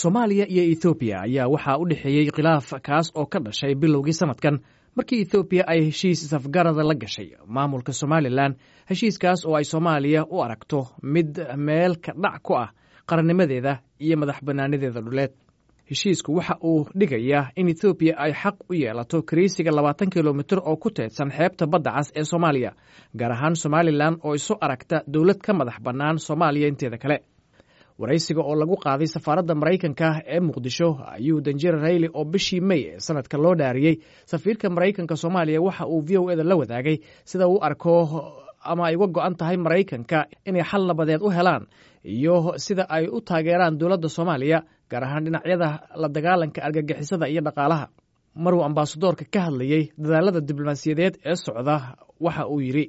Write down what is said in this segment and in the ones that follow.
soomaaliya iyo ethoobiya ayaa waxaa u dhexeeyey khilaaf kaas oo ka dhashay bilowgii sanadkan markii ethoobiya ay heshiis safgarada la gashay maamulka somalilan heshiiskaas oo ay soomaaliya u aragto mid meel ka dhac ku ah qarannimadeeda iyo madax bannaanadeeda dhuleed heshiisku waxa uu dhigayaa in ethoobiya ay xaq u yeelato kariisiga labaatan kilomitir oo ku teedsan xeebta badda cas ee soomaaliya gaar ahaan somalilan oo isu aragta dowlad ka madax bannaan soomaaliya inteeda kale waraysiga oo lagu qaaday safaaradda maraykanka ee muqdisho ayuu danjir rayli oo bishii mey ee sanadka loo dhaariyey safiirka maraykanka soomaaliya waxa uu v o eda la wadaagay sida uu arko ama ay uga go-an tahay maraykanka inay xal nabadeed u helaan iyo sida ay u taageeraan dowladda soomaaliya gaar ahaan dhinacyada la dagaalanka argagixisada iyo dhaqaalaha maruu ambaasadoorka ka hadlayey dadaalada diblomaasiyadeed ee socda waxa uu yidhi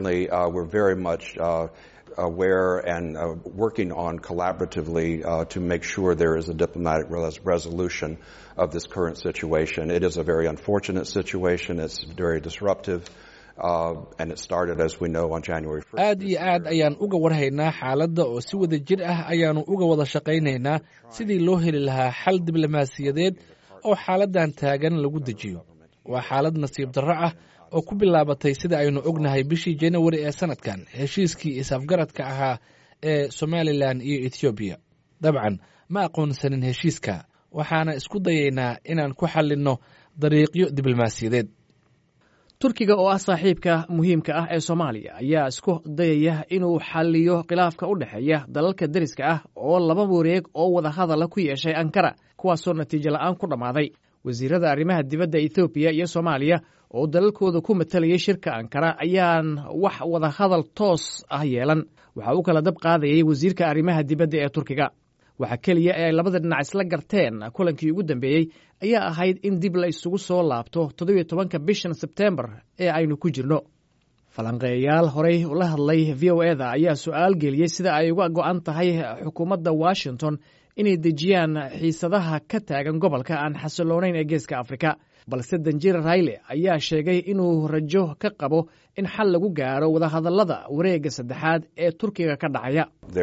aware and uh, working on collaboratively uh, to make sure there is a diplomatic res resolution of this current situation. It is a very unfortunate situation. It's very disruptive. Uh, and it started, as we know, on January 1st. aad iyo aad ayaan uga warhaynaa xaaladda oo si wada jir ah ayaannu uga wada shaqaynaynaa sidii loo heli lahaa xal diblomaasiyadeed oo xaaladdan taagan lagu dejiyo waa xaalad nasiib darro ah oo ku bilaabatay sida aynu ognahay bishii janawari ee sanadkan heshiiskii is-afgaradka ahaa ee somalilan iyo ethoobiya dabcan ma aqoonsanin heshiiska waxaana isku dayaynaa inaan ku xallinno dariiqyo diblomaasiyadeed turkiga oo ah saaxiibka muhiimka ah ee soomaaliya ayaa isku dayaya inuu xalliyo khilaafka u dhexeeya dalalka deriska ah oo laba wareeg oo wada hadala ku yeeshay ankara kuwaasoo natiijo la'aan ku dhammaaday wasiirada arrimaha dibadda ethoobiya iyo soomaaliya oo dalalkooda ku matalayay shirka ankara ayaan wax wada hadal toos ah yeelan waxa uu kala dab qaadayay wasiirka arrimaha dibadda ee turkiga waxa keliya ee ay labada dhinac isla garteen kulankii ugu dambeeyey ayaa ahayd in dib la isugu soo laabto toddobiyo tobanka bishan sebtembar ee aynu ku jirno falanqeeyayaal horey la hadlay v o eda ayaa su-aal geliyey sida ay uga go-an tahay xukuumadda washington inay dejiyaan xiisadaha ka taagan gobolka aan xasiloonayn ee geeska afrika balse danjir rayle ayaa sheegay inuu rajo ka qabo in xal lagu gaaro wadahadallada wareegga saddexaad ee turkiga ka dhacaya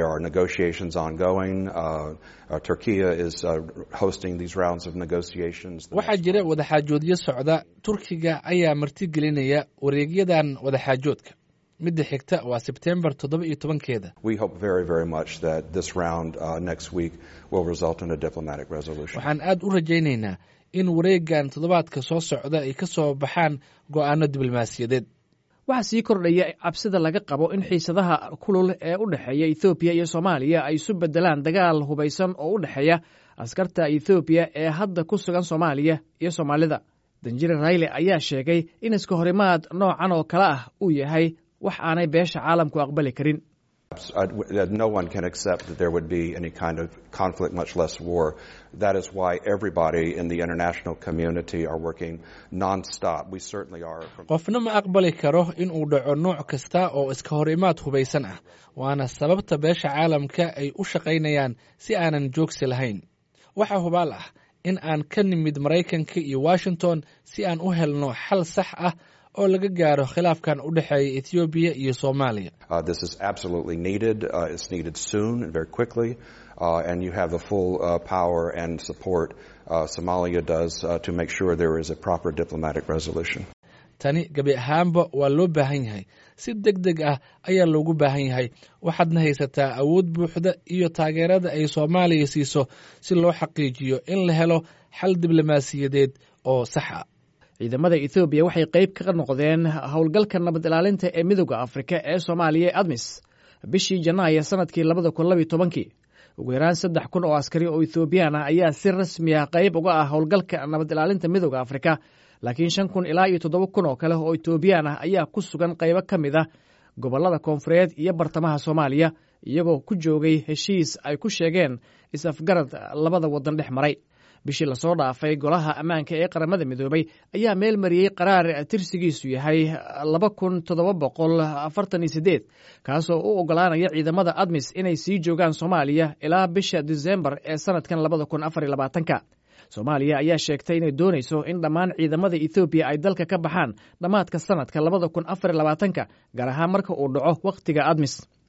waxaa jira wadaxaajoodyo socda turkiga ayaa martigelinaya wareegyadan wadaxaajoodka midda xigta waa sebtembar toddoba iyo tobankeeda waxaan aad u rajaynaynaa in wareegan toddobaadka soo socda ay ka soo baxaan go'aano diblomaasiyadeed waxaa sii kordhaya cabsida laga qabo in xiisadaha kulul ee u dhexeeya ethoobiya iyo soomaaliya ay isu beddelaan dagaal hubaysan oo u dhexeeya askarta ethoobiya ee hadda ku sugan soomaaliya iyo soomaalida danjire rayle ayaa sheegay in iska horimaad noocan oo kale ah uu yahay wax aanay beesha caalamku aqbali karin no one can accept that there would be any kind of conflict, much less war. That is why everybody in the international community are working non-stop. We certainly are. qofna ma aqbali karo in uu dhaco nooc kasta oo iska hor imaad hubaysan ah waana sababta beesha caalamka ay u shaqaynayaan si aanan joogsi lahayn waxaa hubaal ah in aan ka nimid maraykanka iyo washington si aan u helno xal sax ah oo laga gaaro khilaafkan u dhexeeya ethoobiya iyo soomaaliya and you have the full uh, power and support uh, Somalia does uh, to make sure there is a proper diplomatic resolution. tani gebi ahaanba waa loo baahan yahay si deg deg ah ayaa loogu baahan yahay waxaadna haysataa awood buuxda iyo taageerada ay soomaaliya siiso si loo xaqiijiyo in la helo xal diblomaasiyadeed oo sax a ciidamada ethoobiya waxay qayb ka noqdeen howlgalka nabad ilaalinta ee midooda afrika ee soomaaliya ee admis bishii janaayo sanadkii labada kun labiyo tobankii ugu yaraan saddex kun oo askari oo ethoobiyan ah ayaa si rasmi ah qayb uga ah howlgalka nabad ilaalinta midooda afrika laakiin shan kun ilaa iyo toddoba kun oo kale oo etoobiyaan ah ayaa ku sugan qaybo ka mid ah gobollada koonfureed iyo bartamaha soomaaliya iyagoo ku joogay heshiis ay ku sheegeen is-afgarad labada waddan dhex maray bishii lasoo dhaafay golaha ammaanka ee qaramada midoobay ayaa meel mariyey qaraar tirsigiisu yahay laba kun toddoba boqol afartan iyo sideed kaasoo u ogolaanaya ciidamada admis inay sii joogaan soomaaliya ilaa bisha disembar ee sanadkan labada kun afar iyo labaatanka soomaaliya ayaa sheegtay inay doonayso in dhammaan ciidamada ethoobiya ay dalka ka baxaan dhammaadka sanadka labada kun afar iyo labaatanka gaar ahaan marka uu dhaco wakhtiga admis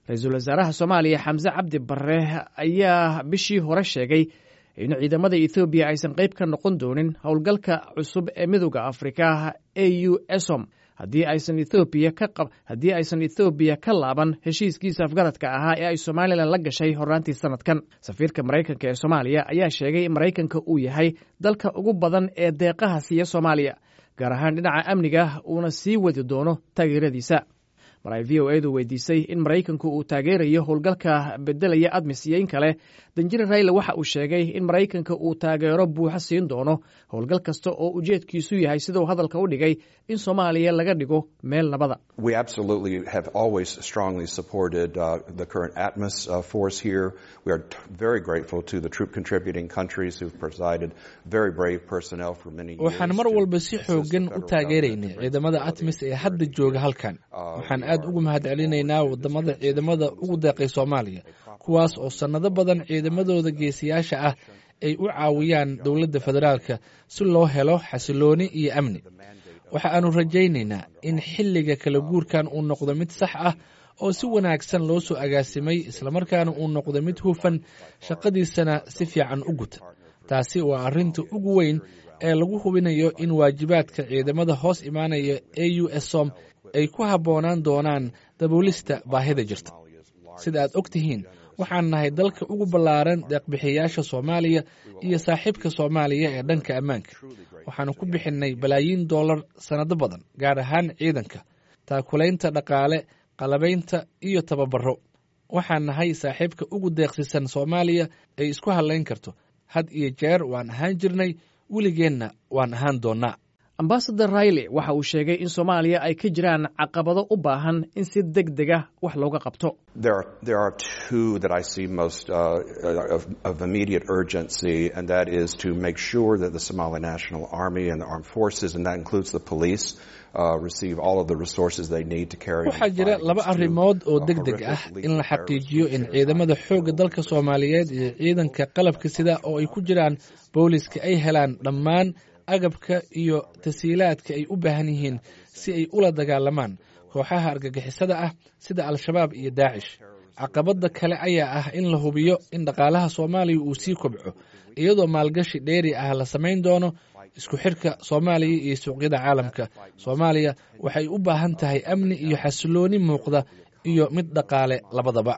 ra-iisul wasaaraha soomaaliya xamse cabdi barre ayaa bishii hore sheegay in ciidamada ethoobiya aysan qayb ka noqon doonin howlgalka cusub ee midooda afrika a u esom haddii aysan ethoobiya ka haddii aysan ethoobiya ka laaban heshiiskiisa afgaradka ahaa ee ay somalilan la gashay horraantii sanadkan safiirka maraykanka ee soomaaliya ayaa sheegay in maraykanka uu yahay dalka ugu badan ee deeqaha siiya soomaaliya gaar ahaan dhinaca amniga uuna sii wadi doono taageeradiisa mar ay v o edu weydiisay in maraykanku uu taageerayo howlgalka bedelaya admis iyo in kale danjire rayle waxa uu sheegay in maraykanka uu taageero buuxo siin doono howlgal kasta oo ujeedkiisu yahay siduu hadalka u dhigay in soomaaliya laga dhigo meel nabada We absolutely have always strongly supported uh, the current ATMOS uh, force here. We are t- very grateful to the troop contributing countries who've provided very brave personnel for many years. waxaan mar to walba si assist the xoogan u federal taageeraynay government ciidamada in its atmis ee ability hadda jooga halkan waxaan aad ugu mahadcelinaynaa wadamada ciidamada ugu deeqay soomaaliya kuwaas oo sannado badan ciidamadooda geesiyaasha ah ay u caawiyaan dowladda federaalka si loo helo xasilooni iyo amni waxa aanu rajaynaynaa in xilliga kala guurkan uu noqdo mid sax ah oo si wanaagsan loo soo agaasimay islamarkaana uu noqdo mid hufan shaqadiisana si fiican u guta taasi waa arrinta ugu weyn ee lagu hubinayo in waajibaadka ciidamada hoos imaanaya a u esom ay ku habboonaan doonaan daboolista baahida jirta sida aad og tihiin waxaan nahay dalka ugu ballaaran deeqbixiyayaasha soomaaliya iyo saaxiibka soomaaliya ee dhanka ammaanka waxaanu ku bixinnay balaayiin dollar sannado badan gaar ahaan ciidanka taakulaynta dhaqaale qalabaynta iyo tababaro waxaan nahay saaxiibka ugu deeqsisan soomaaliya ay isku hadlayn karto had iyo jeer waan ahaan jirnay weligeenna waan ahaan doonnaa ambasador rayle waxa uu sheegay in soomaaliya ay ka jiraan caqabado u baahan in si deg dega wax looga qabto There are, there are two that I see most uh, of, of immediate urgency, and that is to make sure that the Somali National Army and the armed forces, and that includes the police, uh, receive all of the resources they need to carry on waxaa the jira fight laba against two, arrimood oo uh, deg deg ah horrific in la lethal xaqiijiyo in terrorist ciidamada xoogga dalka soomaaliyeed iyo ciidanka qalabka sida oo ay ku jiraan booliska ay helaan dhammaan agabka iyo tasiilaadka ay u baahan yihiin si ay ula dagaalamaan kooxaha argagixisada ah sida al-shabaab iyo daacish caqabadda kale ayaa ah in la hubiyo in dhaqaalaha soomaaliya uu sii kobco iyadoo maalgashi dheeri ah la samayn doono isku xidhka soomaaliya iyo suuqyada caalamka soomaaliya waxay u baahan tahay amni iyo xasilooni muuqda iyo mid dhaqaale labadaba